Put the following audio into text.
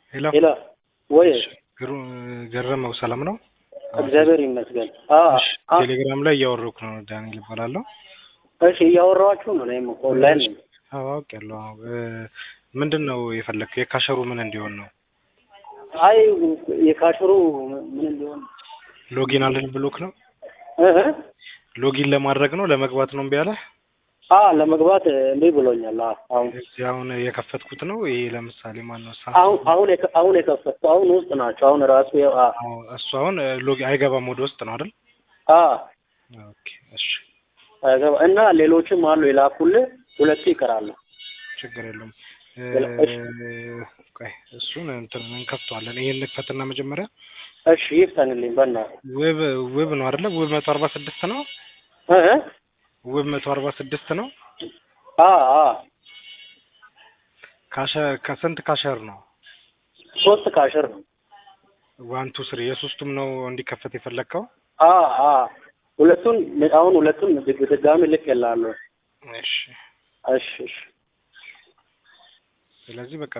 ሄሎ ሄሎ ወይ ግሩ ገረመው ሰላም ነው? እግዚአብሔር ይመስገን። አ እሺ፣ አ- ቴሌግራም ላይ እያወራሁ ነው። ዳንኤል እባላለሁ። እሺ እያወራኋችሁ ነው። እኔም እኮ ኦንላይን ነኝ። አዎ አውቄያለሁ። አዎ እ፣ ምንድን ነው የፈለክ? የካሸሩ ምን እንዲሆን ነው? አይ የካሽሩ ምን እንዲሆን ሎጊን አልል ብሎክ ነው? እ እ? ሎጊን ለማድረግ ነው ለመግባት ነው እምቢ አለህ? አ ለመግባት እምቢ ብሎኛል። አ አሁን እዚህ አሁን የከፈትኩት ነው። ይሄ ለምሳሌ ማን ነው? አሁን አሁን የከ- አሁን የከፈትኩ አሁን ውስጥ ናቸው። አሁን ራሱ ያው አ አዎ፣ እሱ አሁን ሎጊ አይገባም ወደ ውስጥ ነው አይደል? አ ኦኬ፣ እሺ፣ አይገባ እና ሌሎችም አሉ የላኩልህ ሁለቱ ይቀራሉ። ችግር የለውም። እሺ። እ፣ ቆይ እሱን እንትን እንከፍተዋለን። ይሄን እንክፈትና መጀመሪያ እሺ ይፍጠንልኝ በእናትህ ውብ ውብ ነው አይደለ? ውብ መቶ አርባ ስድስት ነው። እ እ? ውብ መቶ አርባ ስድስት ነው። አ አ ካሸ ከስንት ካሸር ነው? ሶስት ካሽር ነው። ዋን ቱ ስሪ የሶስቱም ነው እንዲከፈት የፈለግከው? አ አ ሁለቱን አሁን ሁለቱን ድግ- ድጋሚ ልክ የላለሁ። እሺ። እሺ እሺ ስለዚህ በቃ